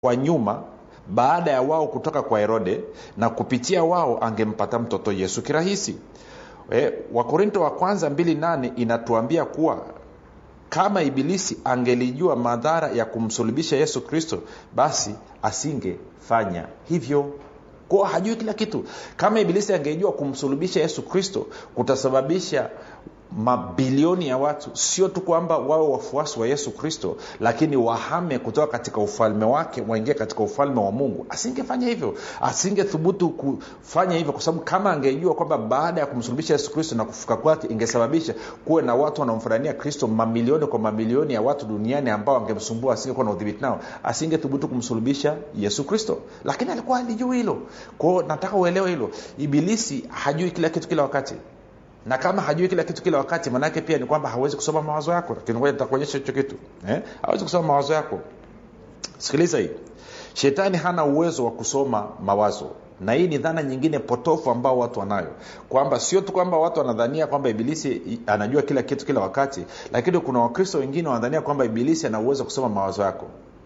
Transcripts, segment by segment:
kwa nyuma baada ya wao kutoka kwa herode na kupitia wao angempata mtoto yesu kirahisi e, wakorinto wa kwanza 28 inatuambia kuwa kama ibilisi angelijua madhara ya kumsulubisha yesu kristo basi asingefanya hivyo kwa hajui kila kitu kama ibilisi angejua kumsulubisha yesu kristo kutasababisha mabilioni ya watu sio tu kwamba wawe wafuasi wa yesu kristo lakini wahame kutoka katika ufalme wake waingie katika ufalme wa mungu asingefanya hivyo asingethubutu kufanya hivyo kwa sababu kama angejua kwamba baada ya kumsulubisha yesu kristo na kufuka kwake ingesababisha kuwe na watu wanaomfanania kristo mamilioni kwa mamilioni ya watu duniani ambao angemsumbua asingekuwa na udhibiti nao asingethubutu kumsulubisha yesu kristo lakini alikuwa alijui hilo kwao nataka uelewe hilo ibilisi hajui kila kitu kila wakati na kama hajui kila kitu kila wakati maanaake pia ni kwamba hawezi kusoma mawazo yako lakini ngoja nitakuonyesha hicho kitu eh? hawezi kusoma mawazo yako sikiliza hii shetani hana uwezo wa kusoma mawazo na hii ni dhana nyingine potofu ambao watu wanayo kwamba sio tu kwamba watu wanadhania kwamba ibilisi anajua kila kitu kila wakati lakini kuna wakristo wengine wanadhania kwamba ibilisi ana uwezo wa kusoma mawazo yako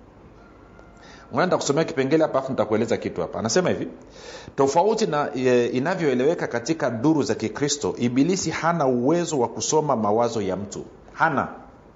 nitakusomea kipengele hapa afu nitakueleza kitu hapa anasema hivi tofauti na e, inavyoeleweka katika duru za kikristo ibilisi hana uwezo wa kusoma mawazo ya mtu hana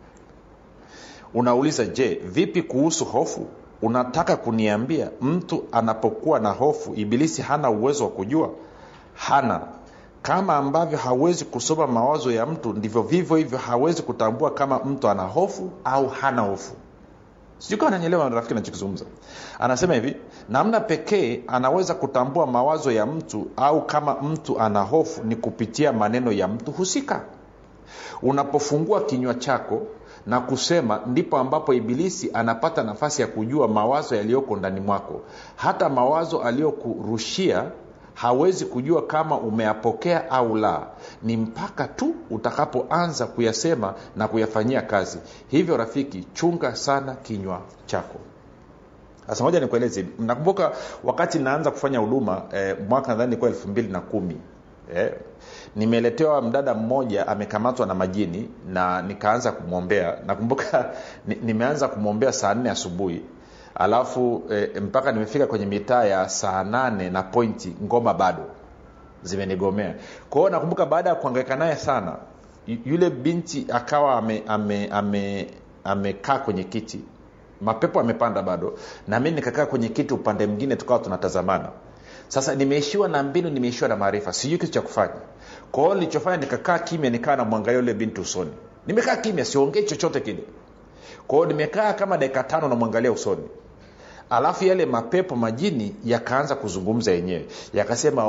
unauliza je vipi kuhusu hofu unataka kuniambia mtu anapokuwa na hofu ibilisi hana uwezo wa kujua hana kama ambavyo hawezi kusoma mawazo ya mtu ndivyo vivyo hivyo hawezi kutambua kama mtu ana hofu au hana hofu sijui kama nanyelewa rafiki nachokizungumza anasema hivi namna pekee anaweza kutambua mawazo ya mtu au kama mtu ana hofu ni kupitia maneno ya mtu husika unapofungua kinywa chako na kusema ndipo ambapo ibilisi anapata nafasi ya kujua mawazo yaliyoko ndani mwako hata mawazo aliyokurushia hawezi kujua kama umeyapokea au la ni mpaka tu utakapoanza kuyasema na kuyafanyia kazi hivyo rafiki chunga sana kinywa chako sasa moja nikueleze nakumbuka wakati naanza kufanya huduma eh, mwaka nadhani ilikuwa elfu mbili na kumi eh, nimeletewa mdada mmoja amekamatwa na majini na nikaanza kumwombea nakumbuka nimeanza kumwombea saa nne asubuhi alafu e, mpaka nimefika kwenye mitaa ya saa nane na pointi ngoma bado zimenigomea kwao nakumbuka baada ya kuangaika naye sana yule binti akawa amekaa ame, ame, ame kwenye kiti mapepo amepanda bado na mi nikakaa kwenye kiti upande mwingine tukawa tunatazamana sasa nimeishiwa na mbinu nimeishiwa na maarifa sijui kitu cha kufanya kwa hiyo nilichofanya nikakaa kimya nikawa namwangalia yule binti usoni nimekaa kimya siongei chochote kile kwa hiyo nimekaa kama dakika tano namwangalia usoni alafu yale mapepo majini yakaanza kuzungumza yenyewe yakasema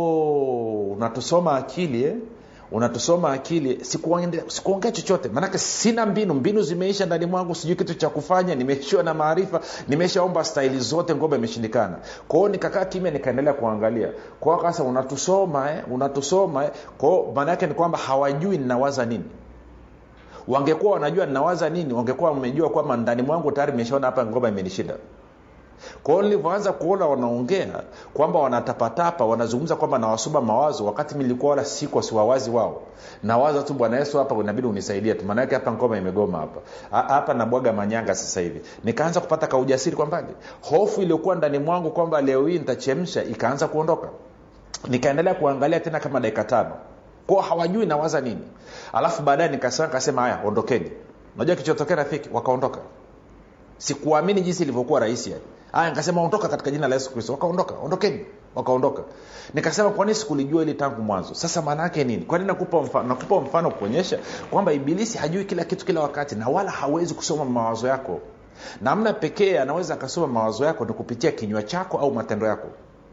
oh, unatusoma akili eh? unatusoma akili sikuongea siku chochote maanake sina mbinu mbinu zimeisha ndani mwangu sijui kitu cha kufanya nimeishiwa na maarifa nimeshaomba staili zote ngomba imeshindikana kwao nikakaa kimya nikaendelea kuangalia kwao kasa unatusoma eh? unatusoma eh? kwao maana yake ni kwamba hawajui ninawaza nini wangekuwa wanajua ninawaza nini wangekuwa wamejua kwamba ndani mwangu tayari imeshaona hapa ngoma imenishinda kwa hiyo nilivyoanza kuona wanaongea kwamba wanatapatapa wanazungumza kwamba nawasoma mawazo wakati nilikuwa wala siko siwawazi wao nawaza tu bwana yesu hapa inabidi unisaidia tu maanake hapa ngoma imegoma hapa hapa nabwaga manyanga sasa hivi nikaanza kupata kaujasiri kwa mbali hofu iliyokuwa ndani mwangu kwamba leo hii nitachemsha ikaanza kuondoka nikaendelea kuangalia tena kama dakika tano kwao hawajui nawaza nini alafu baadaye nikasema kasema haya ondokeni unajua kichotokea rafiki wakaondoka sikuamini jinsi ilivyokuwa rahisi yani aya nikasema ondoka katika jina la yesu kristo wakaondoka ondokeni wakaondoka nikasema kwa nini sikulijua ili tangu mwanzo sasa maana yake nini kwani nakupa mfano nakupa mfano kuonyesha kwamba ibilisi hajui kila kitu kila wakati na wala hawezi kusoma mawazo yako namna pekee anaweza akasoma mawazo yako ni kupitia kinywa chako au matendo yako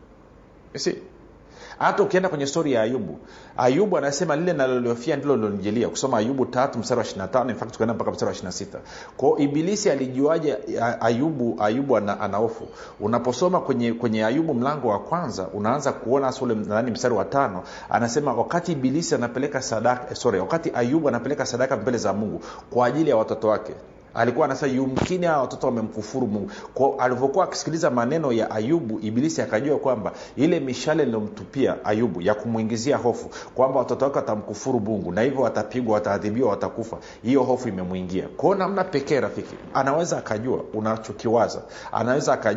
si hata ukienda kwenye stori ya ayubu ayubu anasema lile naloliofia ndilo lilonijilia kusoma ayubu tatu mstari wa 25 in fact tukaenda mpaka mstari wa 26 kwao ibilisi alijuaje ayubu ayubu ana, ana hofu unaposoma kwenye kwenye ayubu mlango wa kwanza unaanza kuona hasa ule nani mstari wa tano anasema wakati ibilisi anapeleka sadaka sorry wakati ayubu anapeleka sadaka mbele za mungu kwa ajili ya watoto wake alikuwa anasema yumkini hawa watoto wamemkufuru mungu kwa alivyokuwa akisikiliza maneno ya ayubu ibilisi akajua kwamba ile mishale iliyomtupia ayubu ya kumwingizia hofu kwamba watoto wake watamkufuru mungu na hivyo watapigwa wataadhibiwa watakufa hiyo hofu imemwingia kwao namna pekee rafiki anaweza akajua unachokiwaza anaweza akajua